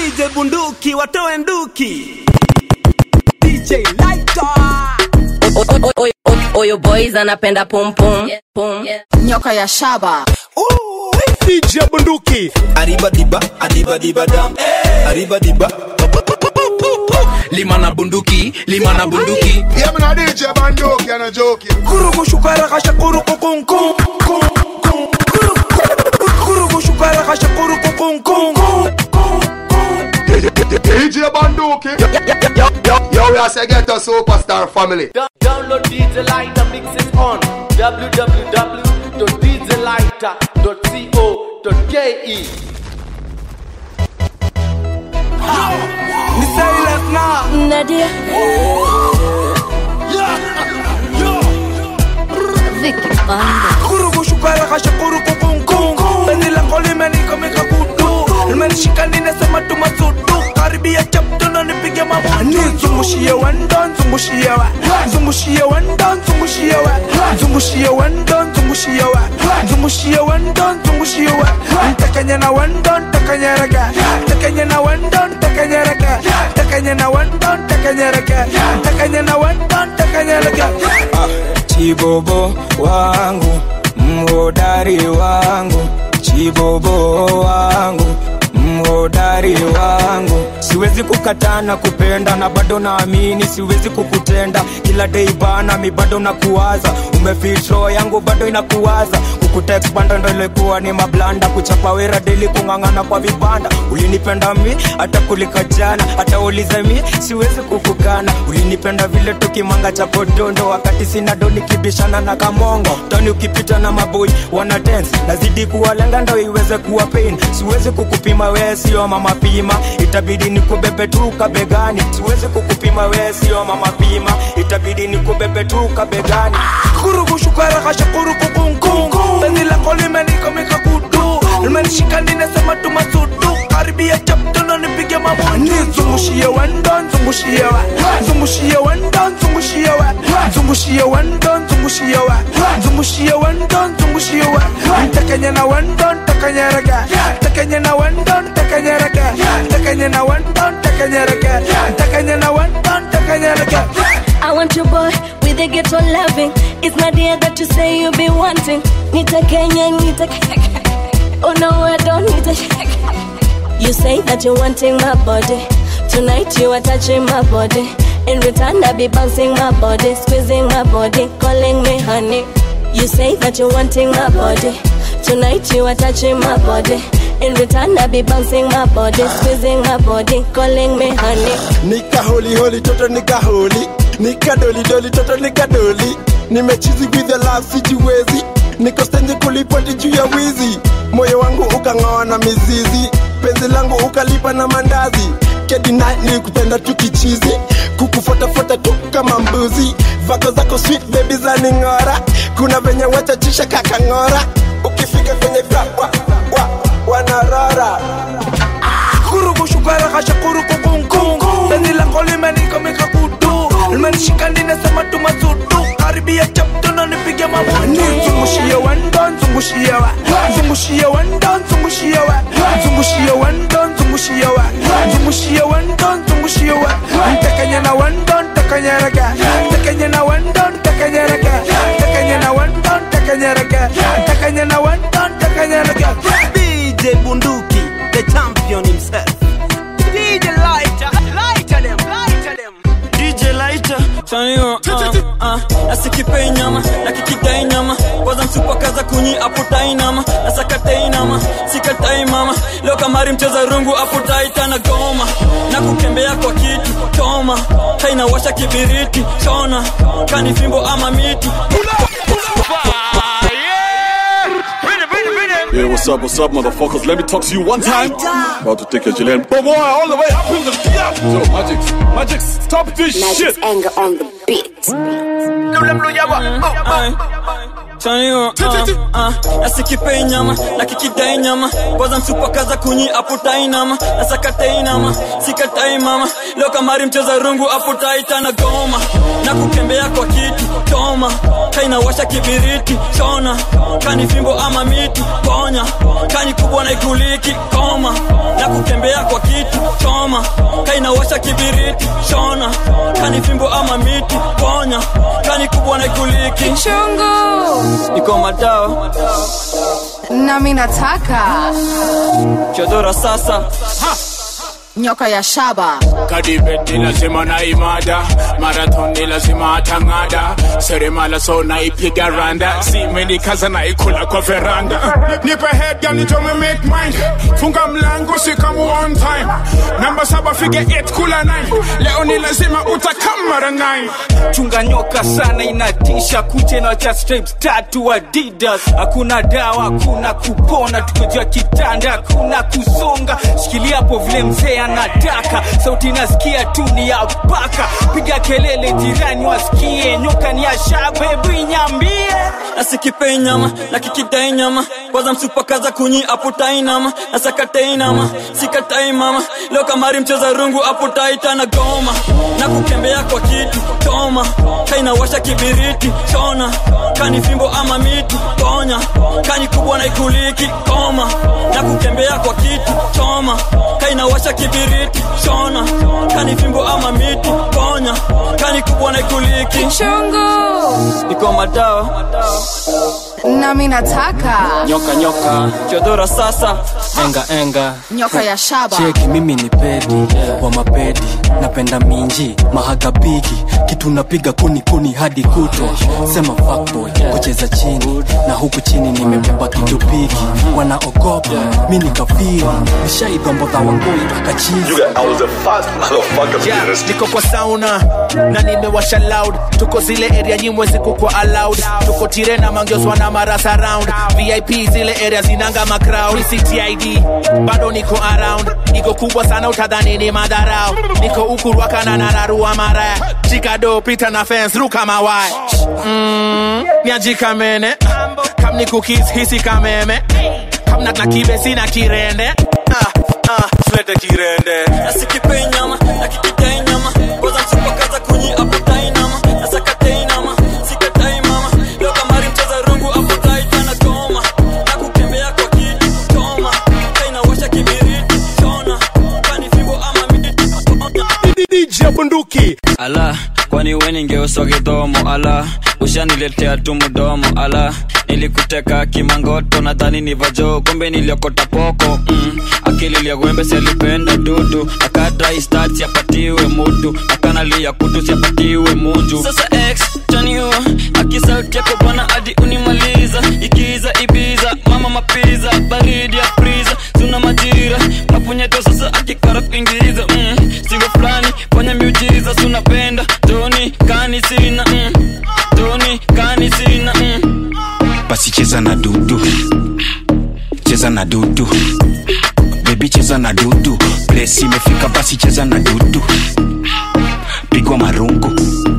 DJ bunduki watoe nduki DJ Lighter Oyo boys anapenda pum pum pum. nyoka ya shaba DJ bunduki Arriba diba, adiba diba dam. Arriba diba. Lima na bunduki, lima na bunduki. Yeah, man, I DJ Bandoki and a joke. Kurugu shukara kasha kurugu kung kung kung kung Kurugu- Kurugu shukara kasha kurugu kung kung DJ Bandoki. Yo, yo, yo, we are say get a superstar family. Download DJ Lighter, mix it on www.djlighter.co.ke. Ni Silas na Nadia. Vicky Banda Kurugu shukara kasha kurugu kung kung Beni lango limenika mika kudu Limenishika ninasema tumasudu Karibia chapto na nipige mabudu Zungushie wendo, zungushie wa Zungushie wendo, zungushie wa Zungushie wendo, zungushie wa Zungushie wendo, zungushie wa Ntakanya na wendo, ntakanya raga Ntakanya na wendo, ntakanya raga Ntakanya na wendo, ntakanya raga Ntakanya na wendo, ntakanya raga Chibobo wangu, mhodari wangu, chibobo wangu, mhodari wangu. Siwezi kukataa na kupenda na bado naamini siwezi kukutenda. Kila day bana, mi bado nakuwaza, umefit roho yangu bado inakuwaza. Kukutext banda ndo ilikuwa ni mablanda, kuchapa wera deli, kung'ang'ana kwa vibanda. Ulinipenda mi hata kulika jana, hata ulize mi siwezi kukukana. Ulinipenda vile tukimanga cha podondo, wakati sina do nikibishana na kamongo. Tani ukipita na maboi wana dance, nazidi kuwalenga ndo iweze kuwa pain. Siwezi kukupima wewe, sio mama pima, itabidi nikubebe tu kabegani. Siwezi kukupima wewe, sio mama pima, itabidi nikubebe tu kabegani. kurugu shukara kasha kurugu kung kung Beni lako limenika mika kudu Limenishika ninasema tumasudu Karibia chapto na nipige mabudu Zungushie wendo, zungushie wa Zungushie wendo, zungushie wa Zungushie wendo, zungushie wa Zungushie wendo, zungushie wa Ntakanya na wendo, ntakanya raga Ntakanya na wendo, ntakanya raga Ntakanya na wendo, ntakanya raga Ntakanya na wendo, ntakanya raga I want your boy with a ghetto loving. It's not the that you say you be wanting. Nita Kenya, Nita Oh no, I don't need a You say that you're wanting my body. Tonight you are touching my body. In return, I be bouncing my body, squeezing my body, calling me honey. You say that you're wanting my body. Tonight you are touching my body. In return, I be bouncing my body, squeezing my body, calling me honey. nika holi holi toto nika holi nika doli doli toto nika doli nimechizi with the love sijiwezi niko stendi kulipoti juu ya wizi moyo wangu ukang'oa na mizizi penzi langu ukalipa na mandazi kedina nilikupenda tu kichizi kukufuatafuata tu kama mbuzi vako zako sweet baby za ning'ora kuna venye wachachisha kakang'ora ukifika kwenye vya wa, wa, wanarora kurugu shukara kasha kurugu kung kung Beni lako limenika mika kudu Limenishika ninasema tumasudu Karibia chapto na nipige mabudu Zungushie wendo, zungushie wa Zungushie wendo, zungushie wa Zungushie wendo, zungushie wa Zungushie wendo, zungushie wa Ntakanya na wendo, ntakanya raga Ntakanya na wendo, ntakanya raga Ntakanya na wendo, ntakanya raga Ntakanya na wendo, ntakanya raga DJ Bunduki, the champion himself. DJ Lighter, lighter them, lighter them. DJ Lighter chanio uh, uh, nasikipei nyama nakikidai nyama kwanza msupa kaza kunyi aputai nama nasakatai nama sikatai mama leo kamari mcheza rungu aputai tana goma na kukembea kwa kitu toma kainawasha kibiriti chona kani fimbo ama miti Yeah, what's up, what's up, motherfuckers? Let me talk to you one time. About to take your Chilean boy all the way up in the yeah. Yo, Magix, Magix, stop this shit. anger on the beat chanio uh, uh, nasikipei nyama nakikidai nyama kwanza msupa kaza kunyi aputai nama nasakatai nama sikatai mama leo kamari mcheza rungu aputai tana goma na kukembea kwa kitu toma kainawasha kibiriti chona kani fimbo ama miti ponya kani kubwa na ikuliki koma na kutembea kwa kitu choma kainawasha kibiriti shona kani fimbo ama miti ponya kani kubwa na ikuliki Chungu. iko madawa nami nataka chodora sasa nyoka ya shaba kadibet ni lazima na imada marathon ni lazima atang'ada seremala so naipiga randa simenikaza naikula kwa veranda nipe head girl nitome make mine funga mlango sikamu on time namba saba fige 8 kula 9 leo ni lazima utakamara 9 chunga nyoka sana inatisha kuche na cha stripes tatu adidas hakuna dawa hakuna kupona tukojua kitanda hakuna kusonga shikilia hapo vile mzee anataka sauti nasikia tu ni ya paka piga kelele jirani wasikie nyoka ni ya shabebu inyambie nasikipei nyama na kikidai nyama kwanza msupakaza kunyi aputai nama na sakatai nama sikatai mama leo kamari mcheza rungu aputai tana goma na kukembea kwa kitu choma kainawasha kibiriti chona kani fimbo ama miti ponya kani kubwa na ikuliki koma na kukembea kwa kitu choma kainawasha kibiriti chona kani fimbo ama miti ponya kani kubwa na ikuliki Chungu. iko madawa nami nataka nyoka nyoka chodora sasa enga enga nyoka ya shaba cheki mimi ni pedi wa mapedi napenda minji mahagabigi kitu napiga kuni kuni hadi kutwa sema fuckboy kucheza chini na huku chini nimebeba kitu pigi wanaogopa mi nikafiri nishaidombodha wangoi akachizi Yeah, niko kwa sauna na nimewasha loud tuko zile area nyimwezi kukwa allowed tuko tirena mangioswa na marasa round vip zile area zinanga macrowd ctid bado niko around niko kubwa sana utadhani ni madharau niko ukurwakana na nararua maraya jikado pita na fence ruka mawaya mm, niajikamene kam ni cookies hisi kameme kam na kibe sina kirende ah, ah, tulete kirende nasikipei nyama na kikidai nyama kwanza msupakaza kunyi aputai nama na sakatai nama sikatai mama leo kamari mcheza rungu aputai tana goma na kukembea kwa kitu choma kainawasha kibiriti chona kani fimbo ama miti DJ bunduki ala kwani we ningeuswa kidhomo ala ushaniletea tu mdomo ala nilikuteka kimangoto nadhani ni vajo kumbe niliokota poko mm. akili liagwembe sialipenda dudu akadrai stat siapatiwe mutu akanalia kutu siapatiwe munju sasa x chaniua akisauti yako bwana hadi unimaliza ikiza ibiza mama mapiza baridi ya priza suna majira mapunyeto sasa akikara kuingiza mm. sigo fulani fanya miujiza sunapenda toni kani sina mm. toni kani sina mm. basi cheza na dudu cheza na dudu bebi cheza na dudu plesi imefika basi cheza na dudu pigwa marungu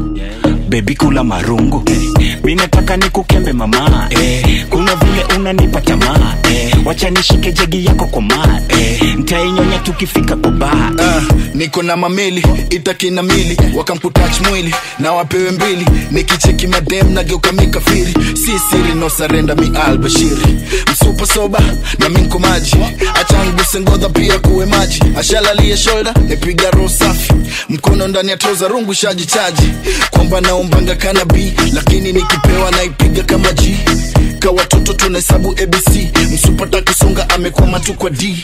bebi kula marungu mi nataka nikukembe mama eh, kuna vile unanipa tamaa eh, wacha nishike jegi yako koma eh, ntainyonya tukifika kwa baa Ah, niko na mamili itakina mili wakamputach mwili na wapewe mbili nikicheki madem nageuka mikafiri si siri no sarenda mi albashiri msupa soba na minko maji achanguse ngodha pia kuwe maji ashalalie shoulder nipiga roho safi mkono ndani ya troza rungu shaji chaji kwamba naombanga kanabi lakini nikipewa naipiga kama g ka watoto tunahesabu abc msupata kusonga amekwama tu kwa d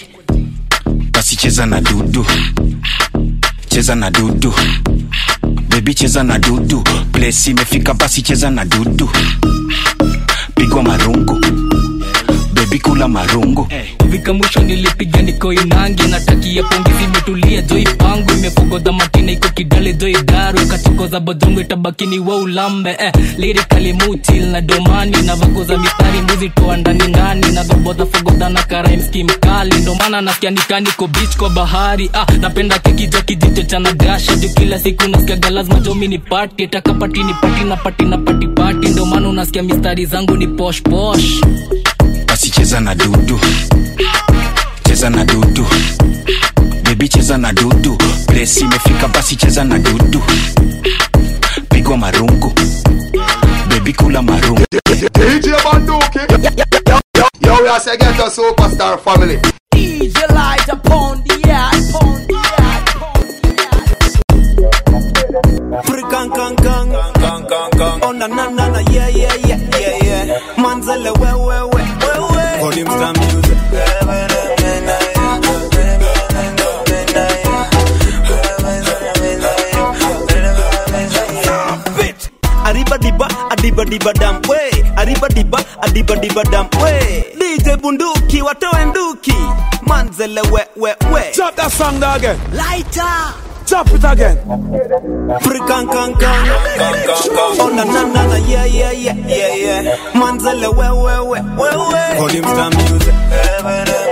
basi cheza na dudu cheza na dudu bebi cheza na dudu plesi imefika basi cheza na dudu pigwa marungu bebi kula marungu kufika mwisho nilipiga niko inangi natakia pongezi imetulia joi pangu imefogodha matina iko kidale joi daru ikachokoza bodongo itabakini wa ulambe eh, lirikali mutil na domani na vakoza mistari mbuzi toa ndani ndani na dhobodha fogodha na karaimski mkali ndomana nasikia nikaniko bich kwa bahari ah, napenda keki ja kijicho cha nagasha juu kila siku nasikiaga lazima jomi ni pati takapati ni pati na pati na pati pati ndomana unasikia mistari zangu ni posh posh basi cheza na dudu cheza na dudu bebi cheza na dudu plesi imefika basi cheza na dudu pigwa marungu bebi kula marungu DJ Banduki. Yo, we are say get a superstar family. DJ light upon adibadam we aribadiba adibadibadam we dj bunduki watoe nduki manzele we we we Chop that song there again. lighter Chop it again. Prikankankan Oh na na na na yeah yeah yeah yeah yeah Manzele we we we we we Volume star music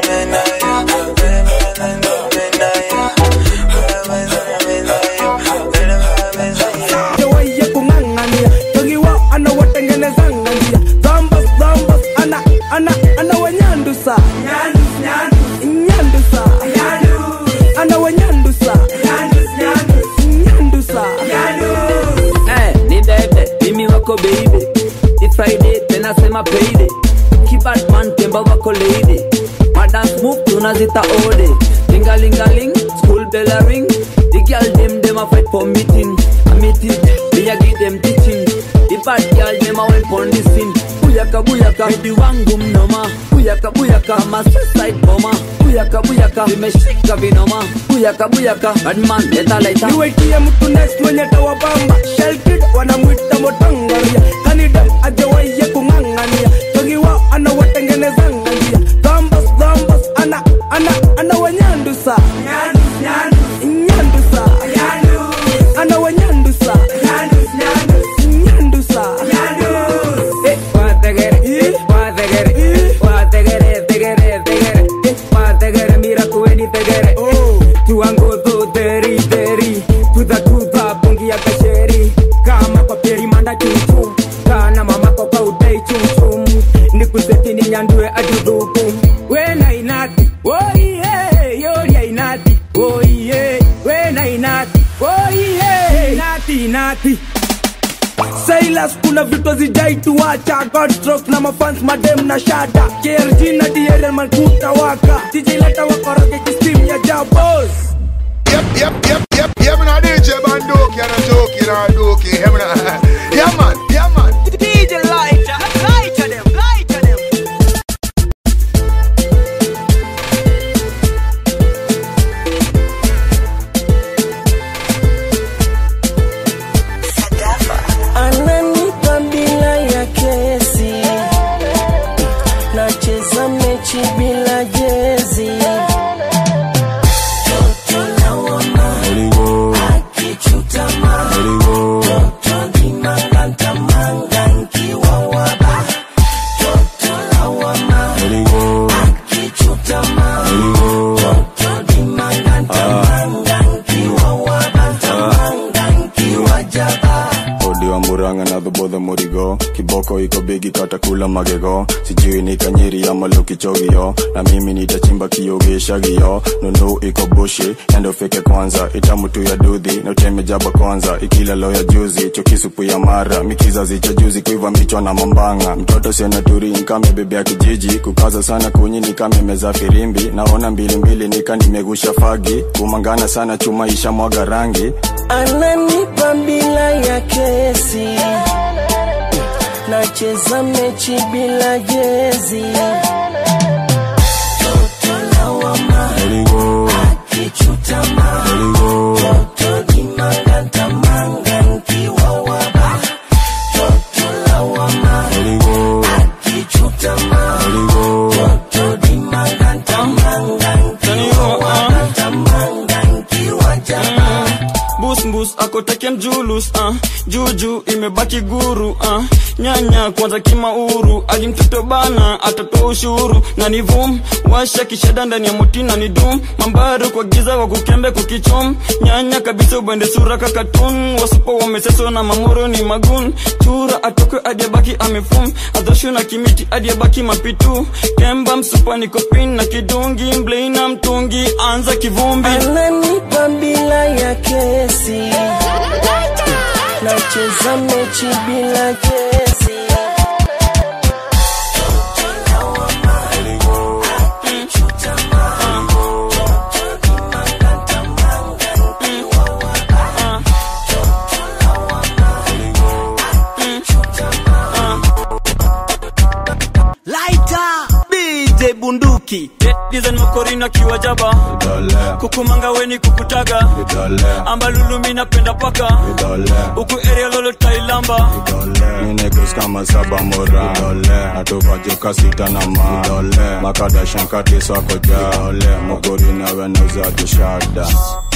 Jawaye kung'ang'ania togiwa anawatengenezanga njia dhambas dhambas ana ana anawanyandusa nyandusa anawanyandusa nyandusa Eh, ni bebe mimi wako baby Ni friday tena sema payday kibadman temba wako lady madance move tunazita ode lingalingaling school bell a ring the girl dem dem a fight for meeting a meeting me a give them teaching the bad girl dem a went on the scene buyaka buyaka hidi wangu mnoma buyaka buyaka ama suicide bomber buyaka buyaka vimeshika vinoma buyaka buyaka badman leta laita niwaitie mtu next mwenye tawabamba shelkid wanamwita motangaria kanida ajawaye kung'ang'ania togiwa anawatengenezanga njia dhambas dhambas ana ana anawanyandusa nyandusa anawanyandusa nyandusa Eh, wategere, wategere, wategere, tegere, tegere, eh, wategere, mira kuweni tegere. Tuangozo deri, deri, tuza, tuza, pungi ya kasheri. Kama kwa peri manda chumchum, kana mamako kwa udai chumchum. Nikuseti ni nyandue ajuduku. Wena inati, oh yeah, yoria inati, oh yeah, wena inati, oh yeah, inati, inati. Silas kuna vitu hazijai tuacha Godstrokes na mafans madem na shada KRG na DRL mankuta waka DJ leta wakoroge kistim ya jabos Yep, yep, yep, yep, yeah, man, I DJ Bandoki, and I joke, and I doke, yeah, man, yeah, man, yeah, man. DJ lighter lighter them lighter them ananipa bila ya kesi nacheza mechi bila jezi Toto lawama, akichutama. Toto ni manganta manga nkiwa waba. Toto lawama, akichutama. Toto ni manganta manga nkiwa waba. Manga nkiwa jaba. odi wa muranga na dhobodha murigo kiboko iko bigi katakula magego sijui ni kanyiri ama lukichogio na mimi nitachimba kiogeshagio nundu iko bushi endo fike kwanza itamutu ya dudhi na uteme jaba kwanza ikila lo ya juzi chokisupu ya mara mikizazi cha juzi kuiva michwa na mambanga mtoto senaturi nkame bebe ya kijiji kukaza sana kunyi nikame meza firimbi naona mbilimbili nika nimegusha fagi kumangana sana chuma isha mwaga rangi ananipa bila ya kesi nacheza mechi bila jezi Toto lawama, akichutama. Toto ni manganta manga nkiwa waba. Toto lawama, akichutama. Toto ni manganta manga nkiwa waba. Manga nkiwa jaba. bus bus akotakia mjulus uh. juju imebaki guru uh. nyanya kwanza kimauru alimtoto bana atatoa ushuru na ni vum washa kishada ndani ya muti na ni dum mambaru kwa giza wa kukembe kukichum nyanya kabisa ubende sura kakatun wasupo wameseso na mamoro ni magun chura atoke adiabaki amefum adhoshu na kimiti adiabaki mapitu kemba msupa ni kopin na kidungi mblei mtungi anza kivumbi ananipa bila ya kesi nacheza mechi bila kesi lighter DJ bunduki Ladies and mokorina kiwa jaba kukumanga weni kukutaga ambalulumi napenda paka uku area lolo tailamba Ninekus kama saba mora natuvajuka sita na ma makadashankati swako ja mugori nawe nauza kishada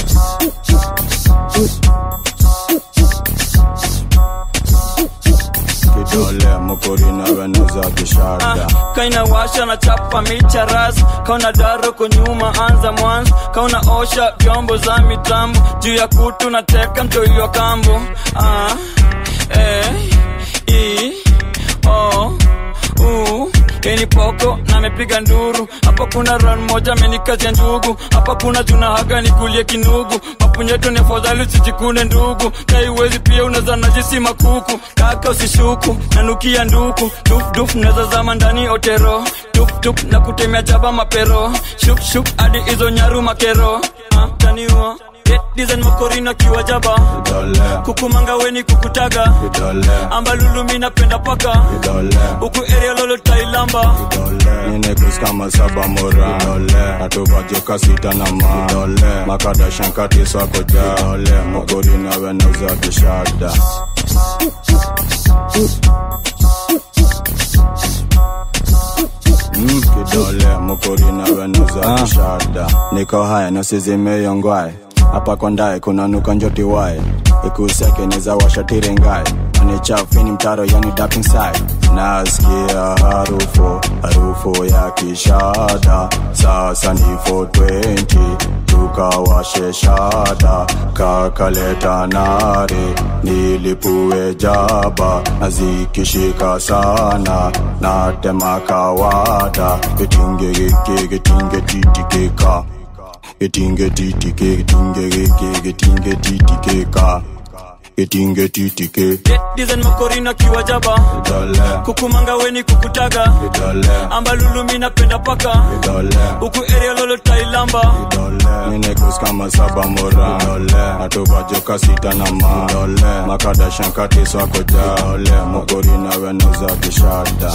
kidole mugori nawe nauza kishada kaina washa na chapa micha ras kauna daro kunyuma anza mwanzo kauna osha vyombo za mitambo juu ya kutu na teka mtoiliwa kambo ah, eh, i, o, u Keni poko na mepiga nduru hapa kuna ran moja amenikazia ndugu hapa kuna juna haga nikulie kinugu mapunyeto ni afadhali usijikune ndugu kaiwezi pia unaza najisi makuku kaka usishuku nanukia nduku duf duf naza zama ndani otero tup tup na kutemea jaba mapero shuk shuk hadi hizo nyaru makero ah, taniwa design makorina kiwa jaba kukumanga weni kukutaga ambalulumi napenda paka uku area lolo tailamba Ninekus kama saba mora natuvajuka sita na ma makadashankati swako ja mugori nawe nauza kishada Mm, kidole mukuri nawe nauza kishada niko haya nasizimeyongwae hapa kondae kunanuka njoti wae ikuseke neza washatirengae anichafini mtaro yani dark inside nasikia harufu harufu ya kishada sasa ni 420 tukawashe shada kakaleta nare nilipue jaba nazikishika sana natema kawada getingegeke getingetititika getingetitike getingegeke getingetititika getingetitike design makorina kiwa jaba kukumanga weni kukutaga ambalulumi napenda paka uku area lolo tailamba Ninekus kama saba mora natuvajuka sita na ma makadashankati swako ja mugori nawe nauza kishada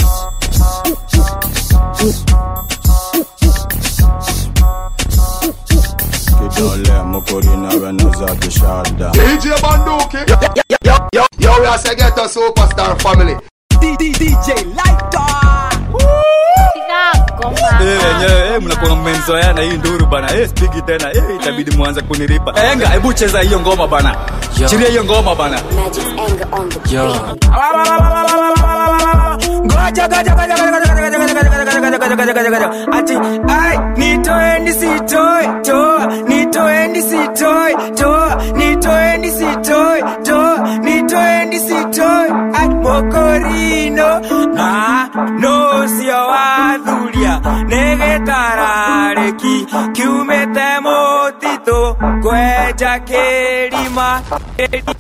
kidole mugori nawe nauza kishada DJ Banduki. Yo, yo, yo, yo, yo, we are say get a superstar family. DJ Lighter. Eh, wenyewe eh, mnakuwa mmenzoeana hii nduru bana eh, spigi tena eh, itabidi mwanze kuniripa enga hebu cheza hiyo ngoma bana chiria hiyo ngoma bana Goja, goja, goja, goja, goja, goja, goja, goja, goja, goja, goja, goja, goja. Ati, ai, nitoendi sitoi, toa, nitoendi sitoi, toa, nitoendi sitoi, toa, nitoendi sitoi, ai, mokorino, ah, no, sio wadhuria, negetarareki, kiumete motito, kweja kerima, kerima,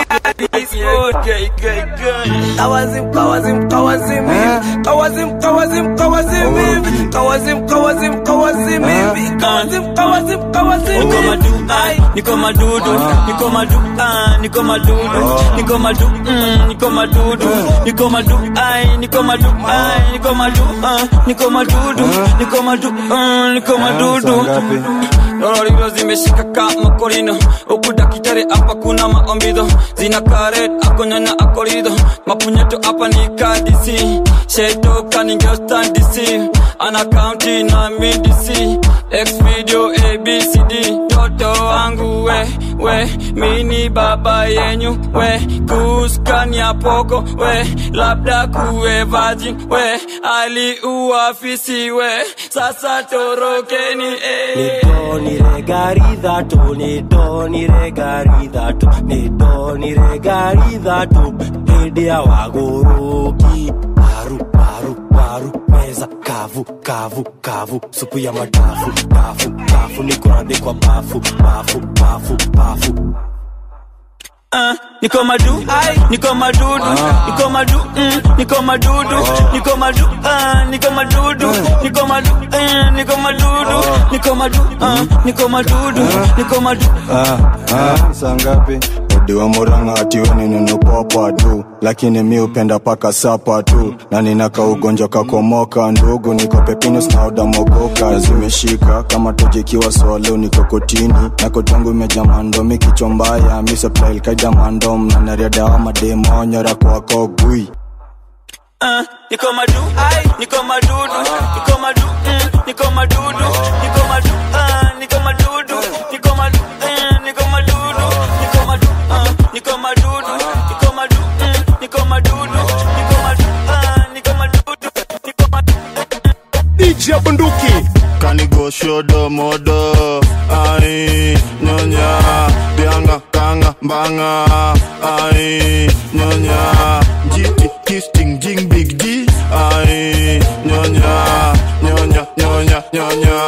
Kawazim, kawazim, kawazim hivi Kawazim, kawazim, kawazim hivi Kawazim, kawazim, kawazim hivi Kawazim, kawazim, kawazim Niko madu, ai, niko madudu, niko madu, ah, niko madudu, niko madu, mm, niko madudu, niko madu, ai, niko madu, ai, niko madu, ah, niko madudu, niko madu, ah, niko madudu. Lorilo zimeshika kama korino, huku dakitari hapa kuna maombido, zina karet akonyanya akorido, mapunyeto hapa ni kadisi, sheto kaninge stand DC, ana county na midisi, X video ABCD, toto wangu we, we, mini baba yenyu, we, kuskania poko, we, labda kuwe virgin, we, ali uafisi, we, sasa torokeni, eh. Ni regari dhatu, ni do ni regari dhatu, ni do ni regari dhatu, hidi ya wagoroki, paru paru paru, meza kavu kavu kavu, supu ya madafu dafu dafu, niko rade kwa bafu bafu bafu bafu. Ah, niko madu, niko madudu, niko madu, mm, niko madudu, niko madu, ah, niko madudu, niko madu, eh, niko madudu, niko madu, ah, niko madudu, niko madu. Ah, ah, saa ngapi diwa muranga atiwe ninunupapa tu lakini mi upenda paka sapa tu na ninaka ugonjwa kakomoka ndugu niko pepinus na udamogoka zimeshika kama tojikiwa swalo niko kotini na kotangu imejaa mandomi kichwa mbaya miseplailkaida mandom na nariadawa mademonyora kwako gui Ah, niko madu niko madudu niko madu mm, niko madudu niko madu ah, niko madudu niko madu eh, niko madudu niko madu ah, niko madudu niko madu mm, niko madudu niko madu ah, niko madudu niko madu DJ Bunduki Kanigo shodo modo Ai nyonya Bianga kanga mbanga Ai nyonya Jiti kisting jing big D Ai nyonya Nyonya nyonya nyonya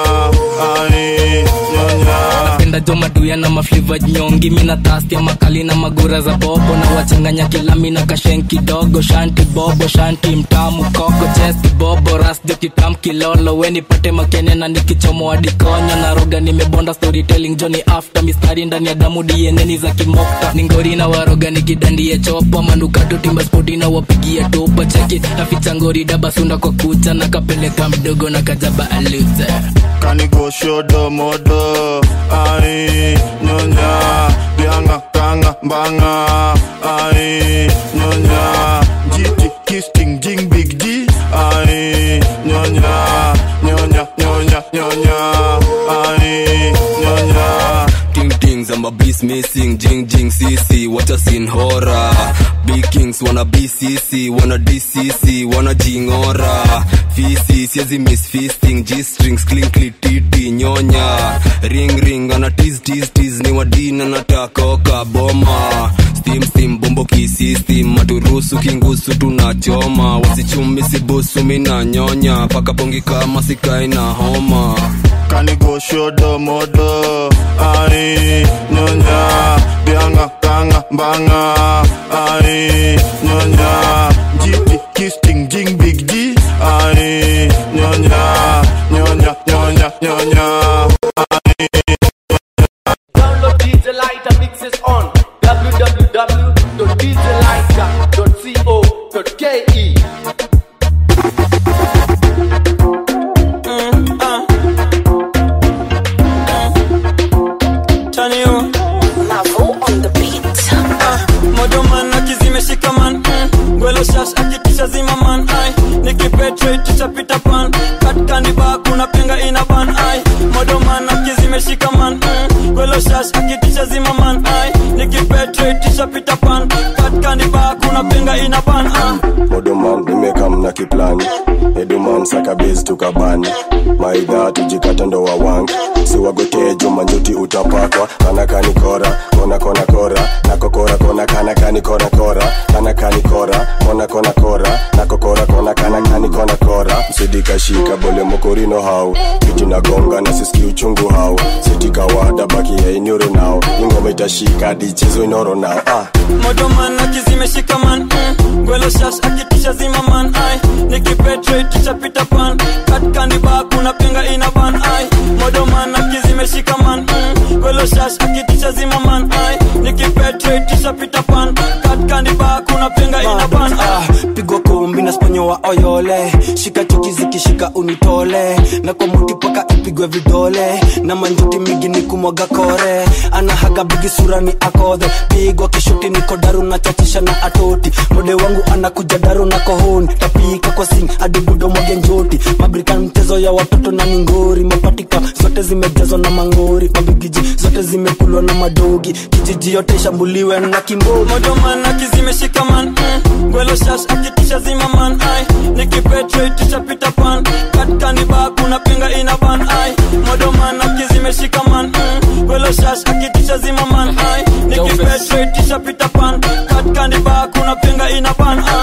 Ai nyonya napenda jo maduya na mafliva nyongi mina tastia makali na magura za bobo na wachanganya kilami na kashen kidogo shanti bobo shanti mtamu koko chesti bobo ras jo kitam kilolo weni pate makene na nikichomo adikonyo na roga nimebonda storytelling joni after mistari ndani ya damu dieneni za kimokta ningori na waroga nikidandie chopa manukato timba spoti na wapigia topa cheki naficha ngori dabasunda kwa kucha na kapeleka mdogo na kajaba aluze Kanigo shodo modo Ai nyonya Bianga kanga mbanga Ai nyonya Jiti kisting jing big D Ai nyonya Nyonya nyonya nyonya Ai nyonya Ting tings, I'm a beast missing, jing jing CC, what a scene horror. Big kings wanna BCC, wanna DCC, wanna jingora. Fisi, siezi miss feasting, G strings, clinkly titi, nyonya. Ring ring, ana tease tease tease, ni wadina natakoka boma. Steam steam, bombo kisistem, maturusu kingusu tunachoma. Wasichumi sibusu mina nyonya, paka pongi kama sikai na homa. Kanigo shodo modo Ai nyonya Bianga kanga mbanga Ai nyonya Jiti kisting jing big D Ai nyonya Nyonya nyonya nyonya Download DJ Lighter mixes on www.djlighter.co.ke. Chanio modoman akizimeshika man mm. gwelo shash akitisha zima man ai nikipetreticha pita pan katkandiba kuna penga ina ban ai modoman akizimeshika man mm. gwelo shash akitisha zima man ai nikipetreticha pita pan katkandiba kuna penga ina ban ah. modoman nimekam na kiplani eduman sakabezi tukabani maidha tujikata ndo wawangi siwagotee jumanjuti utapakwa kanakani kora kona kona kora nakokora kona kanakani kona kora kanakani kora kona kona kora nakokora kona kanakani kona kora msidikashika bole mokorino hau kiti nagonga na siski uchungu hau sitikawada baki ya inyoro nao ingoma itashika dichezo inoro nao ah. modoman akizimeshika man mm. gwelo shash akitisha zima man ai nikipetreticha pita pan katkandiba kuna penga ina ban ai modoman akizimeshika man mm. gwelo shash akitisha zima man ai nikipetreticha pita pan katkandiba kuna penga ina ban ai pigwa kumbi na sponyo wa oyole shika chuki zikishika unitole na kwa muti paka ipigwe vidole na manjuti migi ni kumwaga kore anahaga bigi sura ni akodhe pigwa kishuti niko daru na chachisha na atoti mode wangu anakuja daru na kohoni tapika kwa sing hadi budo mwage njoti mabrika mchezo ya watoto na ningori mapatika zote zimejazwa na mangori mabigiji zote zimekulwa na madogi kijiji yote ishambuliwe na kimbogi modoman akizimeshika man mm. gwelo shash akitisha zima man ai nikipetreticha pita pan katkandiba kuna penga ina ban ai modoman akizimeshika man mm. gwelo shash akitisha zima man ai nikipetreticha pita pan katkandiba kuna penga ina ban ai oni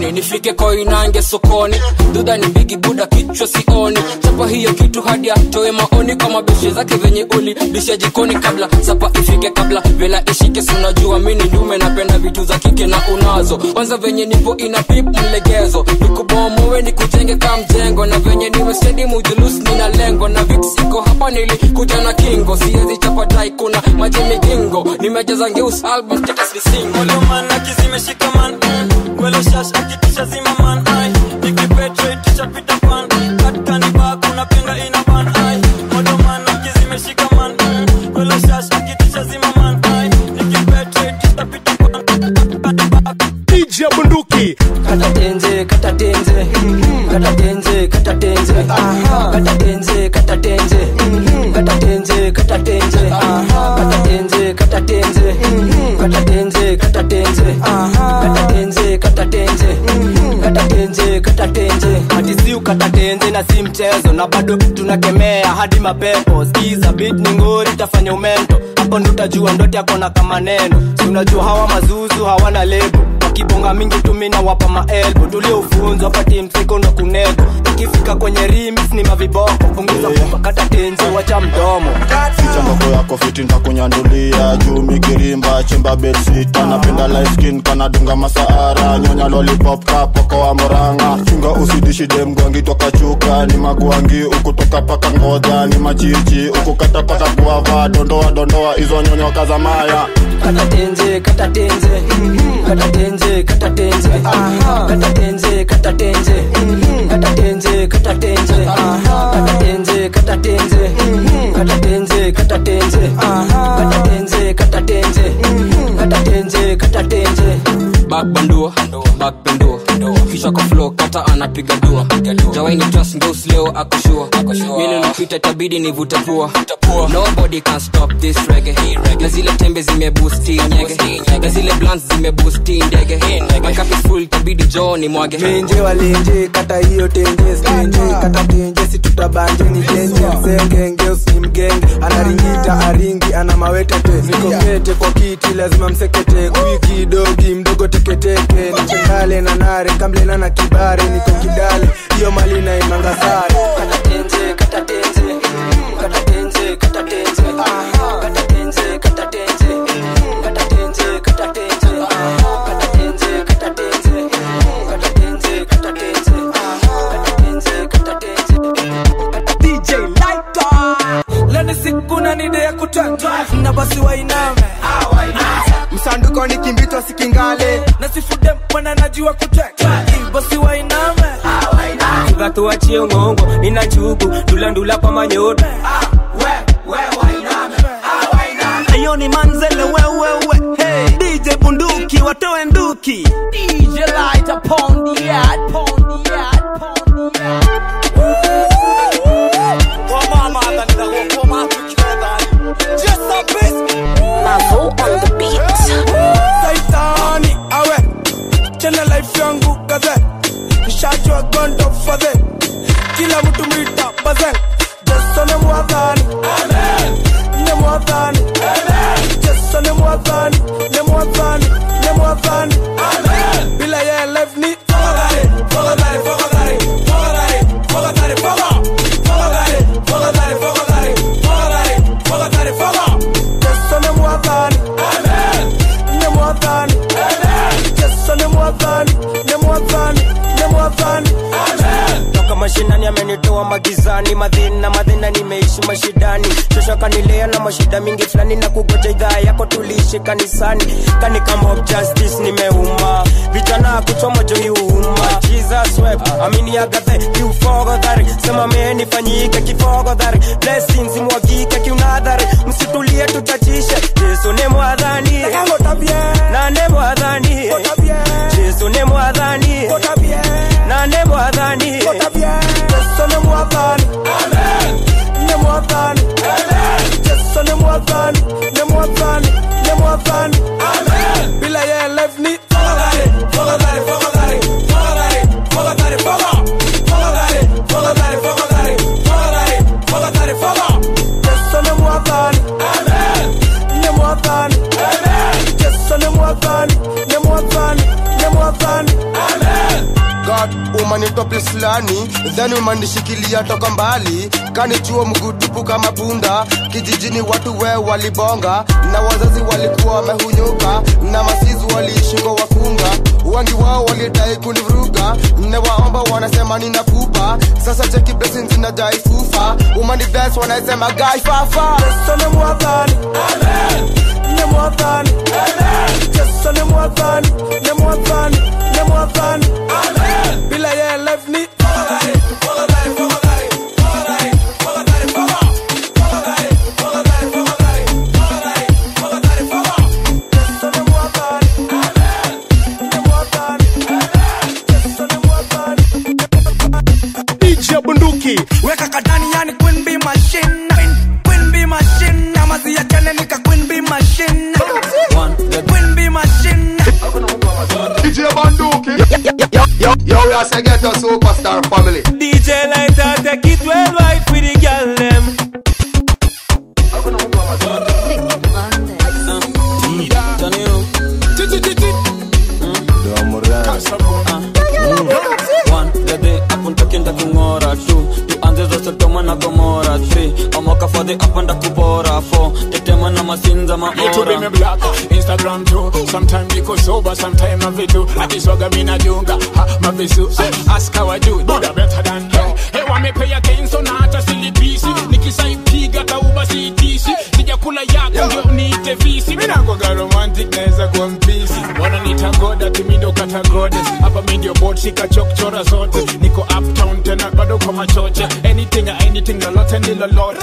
jioni nifike koinange sokoni dudha ni mbigi buda kichwa sioni chapa hiyo kitu hadi atoe maoni kwa mabeshe zake venye uli bisha jikoni kabla sapa ifike kabla vela ishike sunajua mini ndume napenda vitu za kike na unazo kwanza venye nipo ina pip mlegezo nikubomowe nikujenge ka mjengo na venye niwe stedi mujulus nina lengo na viksiko hapa nilikuja na kingo siezi chapa dai kuna maji migingo nimejaza ngeus album status ni single Olomana kizimeshika man mm. Kwelo shash akitisha zima man ai Nikipetre tisha pita pan Katika ni ba kuna penga ina ban ai Olomana kizimeshika man mm. Kwelo shash akitisha zima man ai Nikipetre tisha pita DJ bunduki kata tenze kata tenze kata tenze kata tenze kata tenze kata tenze kata tenze kata tenze kata tenze kata tenze kata tenze kata tenze kata tenze kata tenze kata tenze kata tenze hadi si ukata tenze na si mchezo na bado tunakemea hadi mapepo skiza beat ni ngori tafanya umento hapo ndo utajua ndote yako na kama neno si unajua hawa mazuzu hawana lebo wakibonga mingi tumina wapa maelbo tuliofunzwa pati msiko ndo kunego ikifika kwenye remix ni maviboko punguza yeah. kata tenzi wacha mdomo ficha ndoko yako fiti ntakunyandulia juu mikirimba chimba bedsita napenda light skin kanadunga masaara nyonya lollipop kapoko wa moranga chunga usidishi demgwangi toka chuka ni magwangi ukutoka paka ngoja ni machichi ukukata paka guava dondoa dondoa hizo nyonyoka za maya kata tenze kata tenze kata tenze kata tenze kata tenze kata tenze kata tenze kata tenze kata tenze kata tenze kata tenze kata tenze kata tenze kata tenze kata tenze kata tenze bakbandua bakpendua kisha kwa flow kata anapiga dua jawaini trust ngeus leo akoshua mili napita itabidi nivute pua nobody can stop this reggae na zile tembe zimebusti nyege na zile blans zimebusti ndege makapi full itabidi joo ni mwage menje walenje kata hiyo tenje stenje kata tenje si tutabanje ni tenje msenge ngeus ni mgenge anaringita aringi ana mawete te nikokete kwa kiti lazima msekete kwiki dogi mdogo teketeke nichengale na nare kamblena na kibare niko kidale hiyo mali na imanga sare kata tenze kata tenze kata tenze kata tenze kata tenze kata tenze kata tenze kata tenze kata tenze kata tenze kata tenze kata tenze kata tenze kata tenze DJ Lighter Leni siku na nide ya kutata Na basi wainame Msanduko ni kimbito sikingale Na sifude mwana najua kuteka Basi wainame Chuga tuachie ngongo nina chugu ndulandula kwa manyoto Ayo ni manzele wewewe hey. DJ bunduki watoe nduki DJ light upon the yard Upon the yard Upon the yard Mavo on the beat. Saitani awe Chena life yangu kaze Nishajua gondo fadhe Kila mtu mwita bazen Jesu ni mwadhani Ni mwadhani Jesu ni mwadhani Ni mwadhani Ni mwadhani Bila ye life ni Fogadari Fogadari Fogadari Fogadari Fogadari Fogadari Fogadari Fogadari Fogadari Fogadari Fogadari Fogadari Jesu ni mwadhani Ni mwadhani Jesu ni mwadhani Ni mwadhani Ni mwadhani toka mashinani amenitoa magizani madhina madhina nimeishi mashidani shosho kanilea na mashida mingi fulani na kugoja idhaa yako tuliishi kanisani kani kama of justice nimeuma vijana kuchoma jo iuma jesus web amini agathe kiufogodhari sema menifanyike kifogodhari blessings mwagike kiunadhari msitulie tuchachishe yesu ni mwadhani na ne mwadhani yesu ni mwadhani na ne mwadhani Yesu ni mwadhani Ni mwadhani Yesu ni mwadhani Ni mwadhani Ni mwadhani Bila ye life ni Fogadari Fogadari Fogadari Fogadari Fogadari Fogadari Fogadari Fogadari Fogadari Fogadari Fogadari Fogadari Yesu ni mwadhani place fulani then umanishikilia toka mbali kanichuo mgutupu kama punda kijijini watu we walibonga na wazazi walikuwa wamehunyuka na masizi waliishingo wakunga wengi wao walidai kunivuruga newaomba wanasema ninakupa sasa cheki blessings zinajai fufa umani dance wanasema gai fafa Yesu ni mwadhani ni mwadhani Yesu ni mwadhani ni mwadhani ni mwadhani bila yeye life ni DJ bunduki weka kadani yani queen bee machine queen, queen bee machine na mazi ya chane nika queen bee machine queen bee machine DJ Banduki. Yo, yo, yo, we are say get a superstar family. DJ Lighter take it worldwide for the girl them. Dede apuntakinda kung'ora tu tuanze za Sodoma na Gomora three amoka fadhi apanda kubora four tetema na masinza Me too be me maora black, Instagram too. Sometimes niko sober, sometimes I vitu. Akiswaga mina junga, ha, mavisu. Ask how I do, do the better than you. Hey, wame pay attention na hata silipisi. Nikisaipiga tauba siitisi. Sijakula yako ndio niite visi. Mina kwaga romantic naweza kuwa mpisi. Wananiita god ati mi ndo kata goddess. Hapa mi ndio board shika chokchora zote. Niko uptown tena bado kwa machoche. Anything, anything, lolote ni lolote.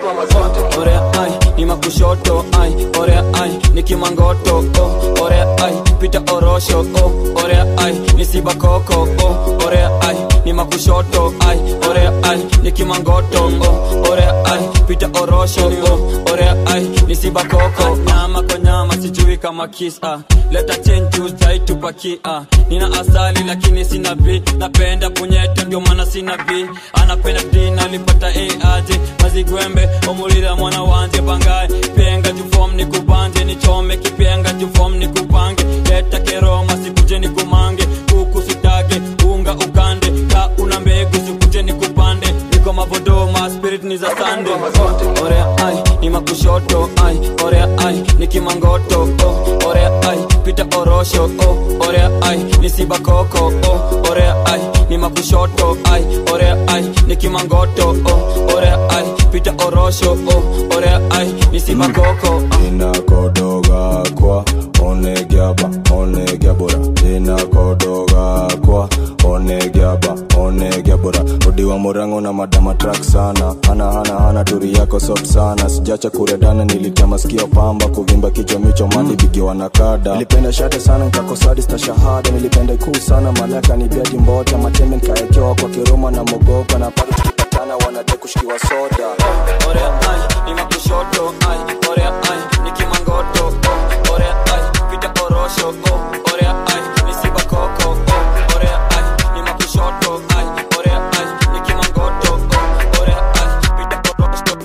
orea ai ni makushoto ai orea ai ni kimangoto oh, orea ai pita orosho oh, orea ai ni sibakoko oh, orea ai ni makushoto ai orea ai ni kimangoto oh, orea ai pita orosho oh, orea ai ni sibakoko nyama kwa nyama sijui kama kiss ah. leta chenju zaitupaki ah. nina asali lakini sina b napenda punyeto ndio maana sina b anapenda d nalipata a aje mazigwembe omulira mwana wanje bangaye penga jufom nikubanje nichome kipenga jufom nikupange leta keroma sikuje nikumange kuku sitage unga ukande ka una mbegu sikuje nikupande niko mavodoma spirit ni za sande oh, orea ai ni makushoto ai orea ai ni kimangoto oh, orea ai pita orosho oh, orea ai ni sibakoko oh, orea ai ni makushoto ai orea ai ni kimangoto oh, orea ai pita orosho oh, orea ai ni sibakoko inakodoga kwa onegiaba onegiabora inakodoga kwa onegiaba onegiabora odiwa morango na madama trak sana hana hana hana turi yako soft sana sijacha kuredana nilitema sikio pamba kuvimba kichwa micho mani bigiwa na kada nilipenda shate sana nkakosadista shahada nilipenda ikuu sana malaka ni biaji mbota matembe nkaekewa kwa kiroma na mogoka na pale tukipatana wanade kushikiwa soda orea ai ni makushoto ai orea ai ni kimangoto oh, orea ai pita orosho oh, orea ai ni sibakoko oh, orea ai ni makushoto ai orea ai ni kimangoto oh, orea ai pita orosho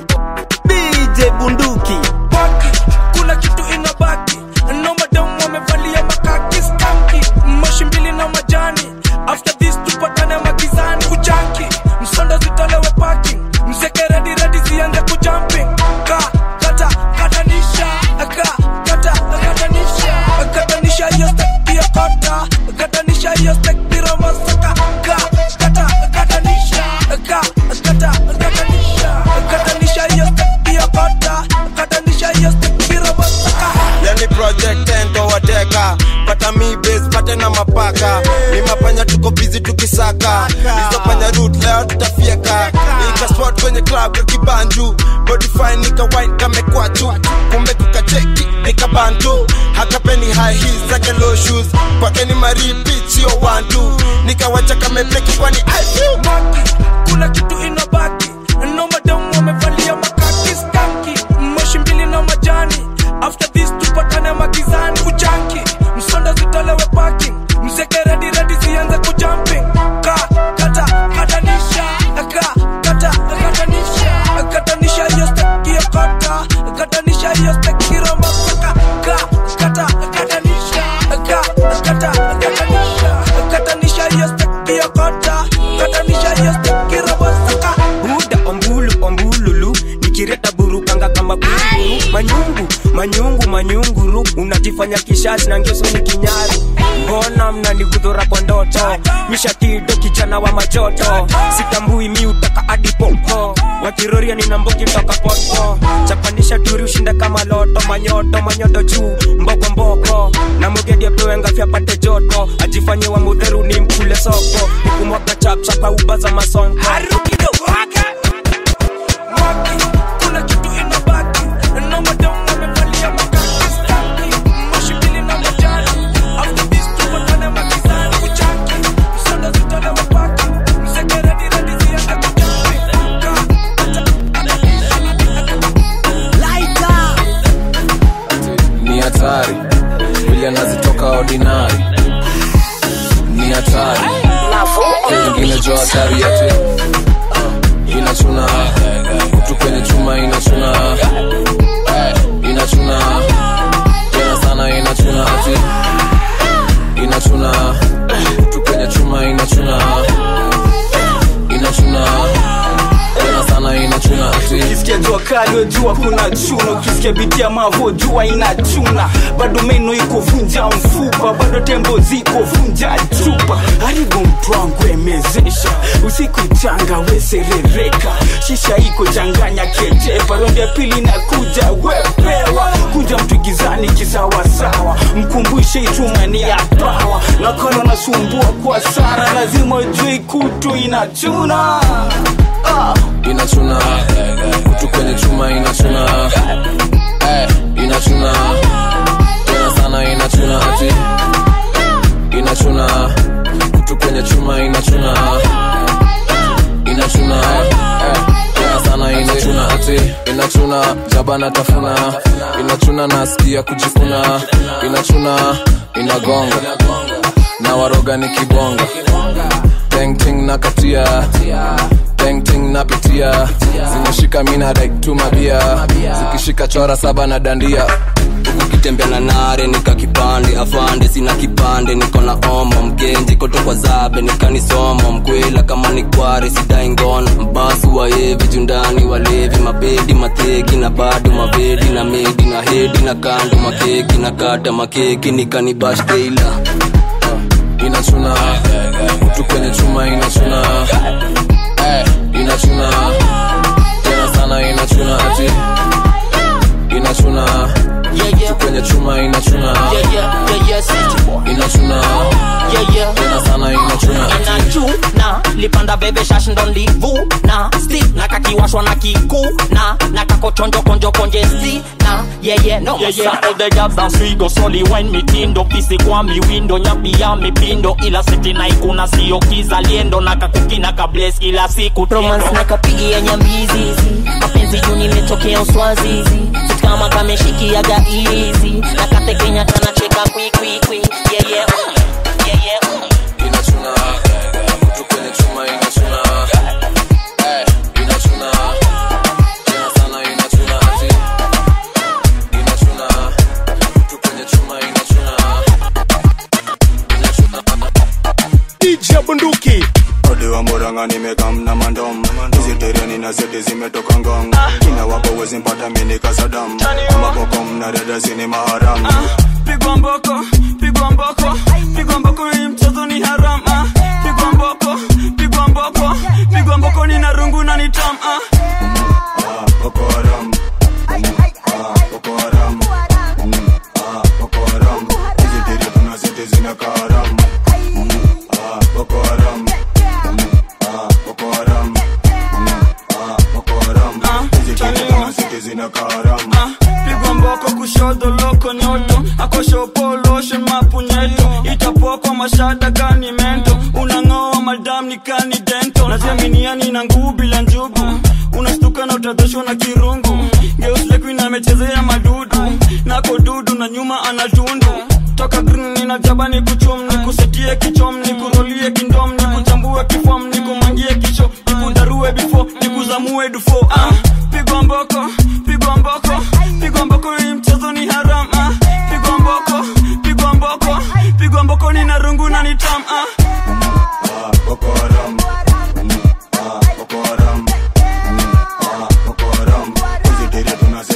DJ Bunduki Baki, kuna kitu inabaki no madam wamevalia makaki skanki moshi mbili na majani after this tupatane magizani kujanki msondo zitolewe parking mzeke redi redi zianze kujumping ka kata katanisha ka kata katanisha katanisha hiyo stek pia kota katanisha hiyo stek pira masaka ka kata katanisha ka kata katanisha katanisha hiyo stek pia kota katanisha hiyo stek pira masaka yani project endo wateka pata mi base pate na mapaka ni mapanya tuko busy tukisaka hizo panya root leo tutafieka nika spot kwenye club ya kibanju body fine nika wine kamekwachu kumbe kukacheki nika bantu hakapeni high heels zake low shoes kwake ni maripi sio wantu nikawacha kamebleki kwani ayu kuna kitu inabaki no madam wamevalia makaki skanki moshi mbili na majani after this tupatane magizani kujanki msondo zitolewe parking mzeke redi redi zianze kujumping ka kata katanisha ka kata katanisha katanisha hiyo stek hiyo kota katanisha hiyo stek hiro masaka ka kata katanisha ka kata katanisha katanisha hiyo stek hiyo kota kama kunguru manyungu manyungu manyunguru unajifanya kishazi na ngeso ni kinyaru mbona mnanigudhura kwa ndoto mishatido kijana wa majoto sitambui mi utaka adipopo wakiroria nina mbogi toka poto chapanisha turi ushinda kama loto manyoto manyoto juu mboko mboko na mugedi apewe ngafya pate joto ajifanye wa mudheru ni mkule soko nikumwaga chapchapa uba za masonko kuna kitu inabaki na madam wamevalia makaki staki moshi mbili na majani after this tupatane makizani kuchaki msanda zitana mapaki msekeredi redi ziende ni hatari vile anazitoka ordinary ni hatari ingine jo hatari yate inachuna kutu kwenye chuma inachuna inachuna tena sana inachuna ati inachuna kutu kwenye chuma inachuna inachuna tena sana inachuna ati ukisikia jua kali wejua kuna chuna ukisikia biti ya mavo jua inachuna bado meno iko vunja mfupa bado tembo ziko vunja chupa haribu mtu wangu emezesha usiku changa weserereka shisha iko changanya kejepa rondi ya pili na kuja wepewa kuja mtu gizani kisawasawa mkumbushe ichuma ni ya pawa nakolo nasumbua kwa sana lazima ujui kutu inachuna ah. inachuna kutu kwenye chuma inachuna Eh, inachuna tena sana inachuna ati inachuna kutu kwenye chuma inachuna inachuna Eh, tena sana inachuna ati inachuna jaba na tafuna inachuna nasikia kujikuna inachuna inagonga na waroga ni kibonga tengting na katia tengting napitia zimeshika mina daiktumabia zikishika chora saba na dandia ukitembea na nare nika kipande afande sina kipande niko na omo mgenji koto kwa zabe nikanisomo mkwela kama ni kware sidai ngono mbasu waevi jundani walevi mabedi mateki na bado mavedi na medi na hedi na kando makeki na kata makeki nikanibashteila inachuna kutu kwenye chuma inachuna Eh, inachuna tena sana inachuna ati inachuna kutu kwenye chuma inachuna inachuna tena sana inachuna ati inachuna lipanda bebe shash ndo livuna stick na kakiwashwa na kikuna na kakochonjo konjo konje sti na yeye no Yeah, yeah, all the jobs and swigo soli wine mitindo pisi kwa miwindo nyapi ya mipindo ila siti na ikuna sio kizaliendo na kakukina kables kila siku romance na kapigia nyambizizi mapenzi juu nimetokea uswazizi Sit kama kameshikiaga izi na katekenya kanacheka kwikwikwi yeye yeye inachuna kutu kwenye chuma inachuna Eh, inachuna tena sana inachuna ati inachuna kutu kwenye chuma inachuna DJ Bunduki ode wa moranga nimekam na mandom hizi tereni na seti zimetoka ngong kina wako wezi mpata mini kasadam amabokom na dada sini maharam pigwa mboko pigwa mboko pigwa mboko hii mchezo ni haram ah. pigwa mboko pigwa mboko pigwa mboko ni narungu na ni tam ah. boko haram Ah, boko haram Mm, ah, boko haram hizi teri tuna seti zinakaa haram Mm, ah, boko haram Mm, ah, boko haram Mm, ah, boko haram hizi teri tuna seti zinakaa haram pigwa mboko kushoto loko nyoto akoshopoloshe mapunyeto itapokwa mashada gani mento unang'oa madam ni kani dento naziaminiani na nguu bila njugu unastuka na utadhoshwa na kirungu geuslekuin amechezea madudu nako dudu na nyuma ana tundu toka green nina jaba ni kuchum ni kusetie kichom ni kurolie kindom ni kuchambue kifom ni kumangie kicho ni kudarue bifo ni kuzamue dufo ah, pigwa mboko pigwa mboko pigwa mboko hii mchezo ni haram ah, pigwa mboko pigwa mboko pigwa mboko ni narungu na ni tam ah. boko haram Mm, ah, boko haram Mm, ah, boko haram hizi teri tuna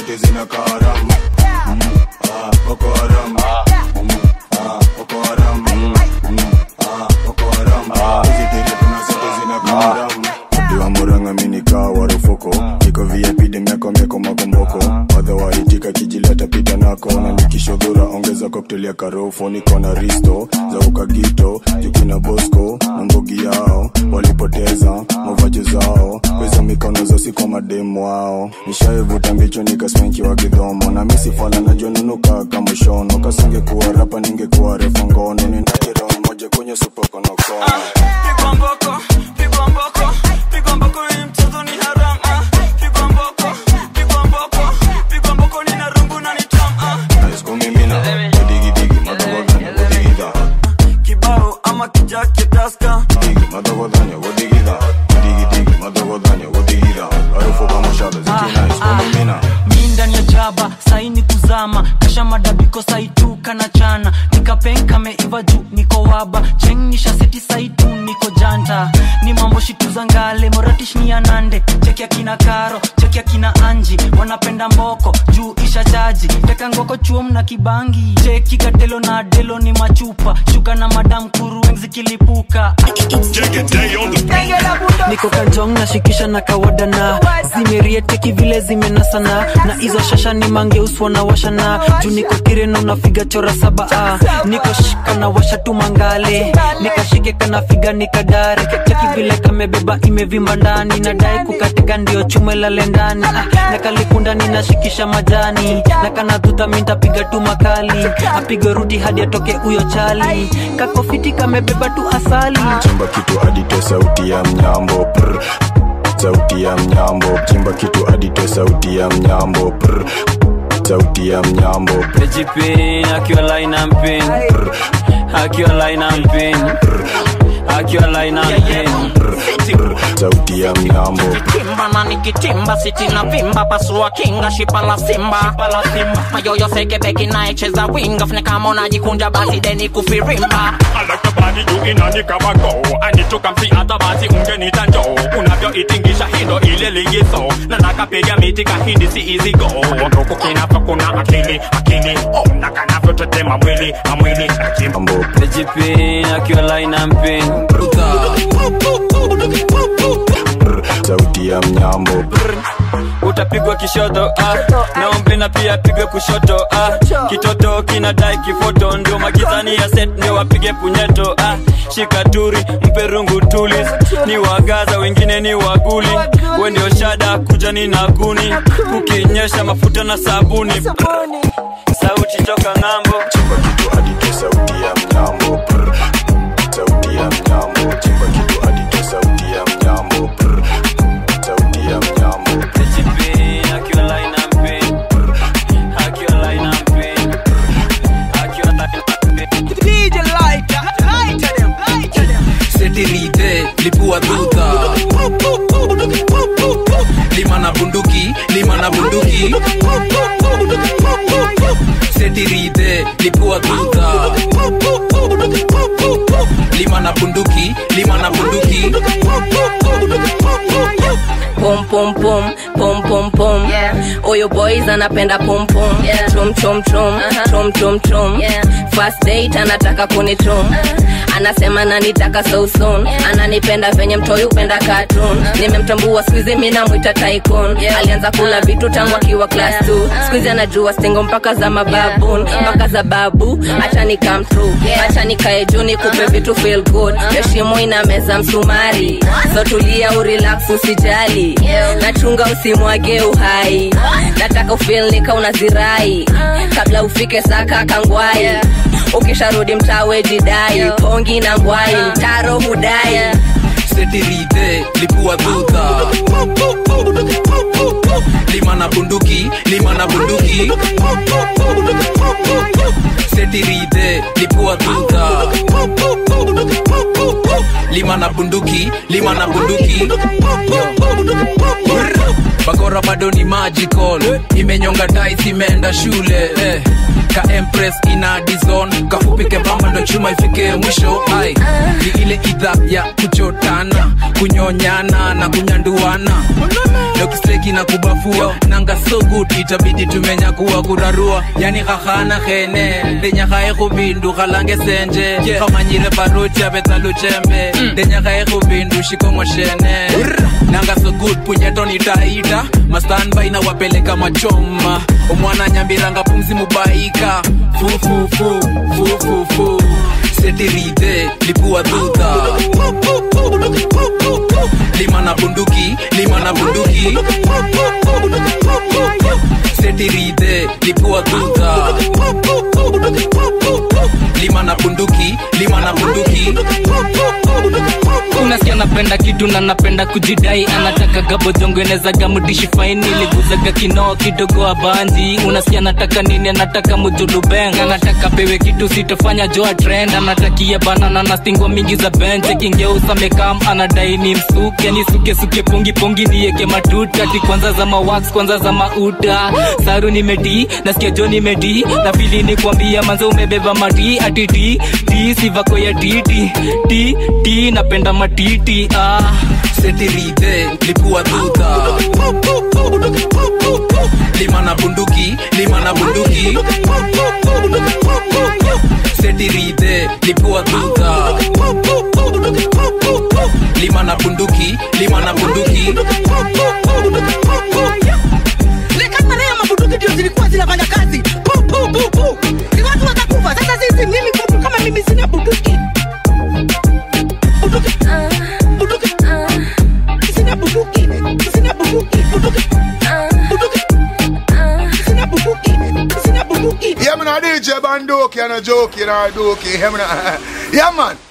siti zina karam Ah, Boko Haram Ah, Boko Haram Ah, Boko Haram Hizi tiri kuna siti zina karam Diwa muranga minika warufuko Niko VIP demiako mieko makomboko Wadha waitika kijileta pita nako Na nikishodhura ongeza cocktail ya karofo Niko na risto za ukagito Jukina bosco na mbogi yao Walipoteza mavaji zao Kwezo mikono zosi kwa mademu wao Nishaivuta mbicho nikasmenki wa kidhomo Na misi fala najua nunuka kama shono Kasinge kuwa rapa ningekuwa refa ngono Ninairo moja kwenye supokonokono Pigwa mboko, pigwa mboko, pigwa mboko, hii mchezo ni haram, ah. Pigwa mboko, pigwa mboko, pigwa mboko, nina rungu na ni tam, ah. Nice kumimina Digi digi madawadhanya wadigidha Kibao ama kijake taska Digi madawadhanya wadigidha Digi digi madawadhanya wadigidha Harufu kama shada ziki nice kumimina mi ndani ya jaba saini kuzama kasha madabiko saituka na chana nikapenka meiva juu niko waba chengnisha seti saitu niko janta ni mambo shitu za ngale moratish ni ya nande cheki akina karo cheki akina anji wanapenda mboko juu isha chaji teka ngoko chuom na kibangi cheki gatelo na delo ni machupa shuka na madam kurueng zikilipuka niko kanjong nashikisha na kawadana zimerieteki vile zimenasana na hizo shasha ni mangeuswa na washana juu niko kireno nafiga chora saba ah. niko shika na washa tu mangale nikashike kanafiga nikadare cheki vile kamebeba imevimba ndani nadai kukateka ndio chume lale ndani ah. na kalikunda ninashikisha majani na kanadhudha mintapiga tu makali apige rudi hadi atoke huyo chali kakofiti kamebeba tu asali Chimba kitu adite sauti ya mnyambo prr. Sauti ya mnyambo Chimba kitu adite sauti ya mnyambo prr. Sauti ya mnyambo Pejipin, akiwa line and pin Akiwa line and pin Akiwa line and pin Sauti ya mnyambo kimba na nikitimba sitina vimba pasua kinga shipa la simba mayoyo sekebeki naecheza winga fune kama unajikunja basi deni kufirimba alakabani juu inani kama go anitoka msi hata basi ungenita njoo unavyoitingisha hindo ile ligizo na nakapiga miti kahindi si easy go ndoko kinapa kuna akili akili oh na kanavyotetema mwili na mwili na kimbo Pejipin, akiwa line and pin Sauti ya mnyambo utapigwa kishoto ah. naombe na pia pigwe kushoto ah. kitoto kinadai kifoto ndio magizani ya set ndio wapige punyeto ah. shikaturi mpe rungu tulis ni wagaza wengine ni waguli we ndio shada kuja ni naguni kukinyesha mafuta na sabuni sauti toka ng'ambo Adite sauti ya mnyambo prr. Sauti ya mnyambo Chimba kitu adite sauti ya mnyambo prr. Sauti ya mnyambo Pejipin, akiwa line and pin akiwa line and pin akiwa line and pin DJ lighter, lighter them, lighter them. setirite lipua duta lima na bunduki lima na bunduki setirite lipua duta lima na bunduki lima na bunduki pum pum pum pum pum pum oyo boys anapenda pum pum chum chum chum chum chum chum first date anataka kunichum anasema nanitaka so soon ananipenda venye mtoi upenda cartoon nimemtambua skuizi mi namwita tycoon alianza kula vitu tangu akiwa class 2 skuizi anajua stingo mpaka za mababun mpaka za babu acha ni come true acha nikae juu nikupe vitu feel good heshimu ina meza msumari so tulia urelax usijali nachunga usimwage uhai nataka ufil nika unazirai kabla ufike saka kangwai ukisharudi mtawe jidai pongi na ngwai mtaro hudai setirite lipua duta lima na bunduki lima na bunduki setirite lipua duta lima na bunduki lima na bunduki bakora bado ni magical imenyonga tais imeenda shule eh. ka empress ina dizon kafupike bamba ndo chuma ifike mwisho ai ni ile idha ya kuchotana kunyonyana na kunyanduana lokisteki na kubafua nanga so good itabidi tumenyakuwa kurarua yani khahana khene ndenyakhae khubindu khalange senje khamanyile baruti abetsaluchembe ndenyakhae khubindu shikongo shene nanga so good punyetoni taita mastanbai na wapeleka machoma omwana nyambiranga pumzi mubaika fufufu fufufu setirite lipua dhudha lima na bunduki lima na bunduki setirite lipua dhudha lima na bunduki lima na bunduki unasikia napenda kitu na napenda kujidai anataka gabodongoenezaga mudishi faini liguzaga kinoo kidogo abanji unasikia anataka nini anataka mujulubeng anataka pewe kitu sitofanya joa trend anatakia banana na stingo mingi za benche kingeusa mekam anadai ni msuke ni suke suke pongi pongi nieke matuta ti kwanza za mawax kwanza za mauta saru nimedi nasikia jo nimedi na pili ni kwambia manzo umebeba mati ati ti ti sivako ya titi ti ti napenda matiti ah. setirite lipua dhudha lima na bunduki lima na bunduki setirite lipua dhudha lima na bunduki lima na bunduki Lekatarea mabunduki ndio zilikuwa zinafanya kazi pu pu pu pu ni watu watakufa sasa sisi mimi mtu kama mimi sina bunduki bunduki bunduki sina bunduki sina bunduki bunduki bunduki sina bunduki sina bunduki Yeah, man, a DJ Bandoki and a jokey and a dokey. Yeah, man. Yeah, man.